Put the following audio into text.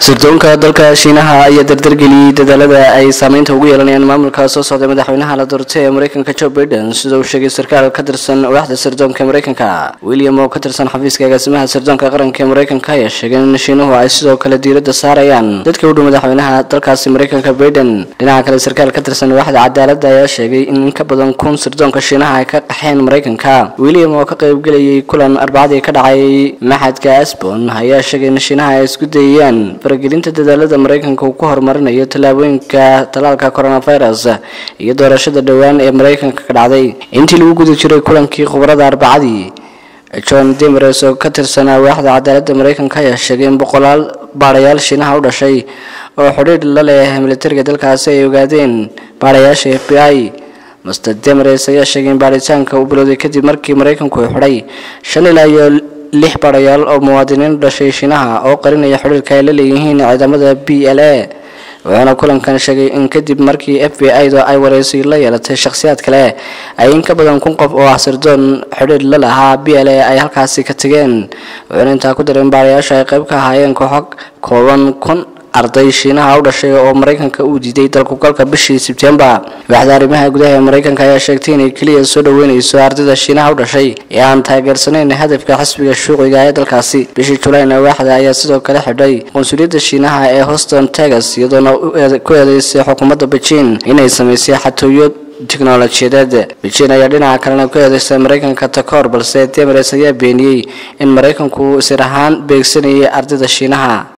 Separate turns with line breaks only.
sirdoonka dalka shiinaha ayaa dardargeliyey dadaalada ay saameynta ugu yeelanayaan maamulka soo socday madaxweynaha la doortay ee mareykanka joe biden sida uu sheegay sarkaal ka tirsan waaxda sirdoonka mareykanka william oo ka tirsan xafiiska agaasimaha sirdoonka qaranka ee mareykanka ayaa sheegay in shiinuhu ay sidoo kale diiradda saarayaan dadka u dhow madaxweynaha dalkaasi mareykanka biden dhinaca kale sarkaal ka tirsan waaxda cadaaladda ayaa sheegay in in ka badan kun sirdoonka shiinaha ay ka qaxeen mareykanka william oo ka qaybgelayay kulan arbacadii ka dhacay maxadka asbon ayaa sheegay in shiinaha ay isku dayayaan faragelinta dadaalada mareykanka uu ku horumarinayo tallaabooyinka talaalka coronavirus iyo doorashada dhowaan ee mareykanka ka dhacday intii lagu guda jiray kulankii khubarada arbacadii john demers oo ka tirsanaa waaxda cadaaladda mareykanka ayaa sheegay in boqolaal baadhayaal shiinaha u dhashay oo xidhiidh la leh militariga dalkaasi ay ogaadeen baadhayaasha f b i master demers ayaa sheegay in baadhitaanka uu bilowday kadib markii mareykanku uu xidhay shan ilaa iyo lix baadhayaal oo muwaadiniin u dhashay shiinaha oo qarinaya xidhiirka ay la leeyihiin ciidamada b l a wuxuuna kulankan sheegay in kadib markii f b i da ay wareysi la yeelatay shakhsiyaad kale ay in ka badan kun qof oo ah sirdoon xidhiir la lahaa b l a ay halkaasi ka tegeen wuxuuna intaa ku daray in baadhayaasha ay qayb ka ahaayeen kooxo kooban kun arday shiinaha u dhashay oo mareykanka uu diiday dalkugalka bishii sebtembar waaxda arrimaha gudaha ee mareykanka ayaa sheegtay inay keliya soo dhaweyneyso ardayda shiinaha u dhashay ee aan taageersanayn hadafka xisbiga shuuciga ee dalkaasi bishii julayna waaxda ayaa sidoo kale xidhay qunsuliyadda shiinaha ee houston texas iyadoona ku eedeysay xukuumadda beijing inay samaysay xatooyo tiknolojiyadeed beijing ayaa dhinaca kalena ku eedeysay mareykanka takoor balse demers ayaa beeniyey in mareykanku sir ahaan beegsanayay ardayda shiinaha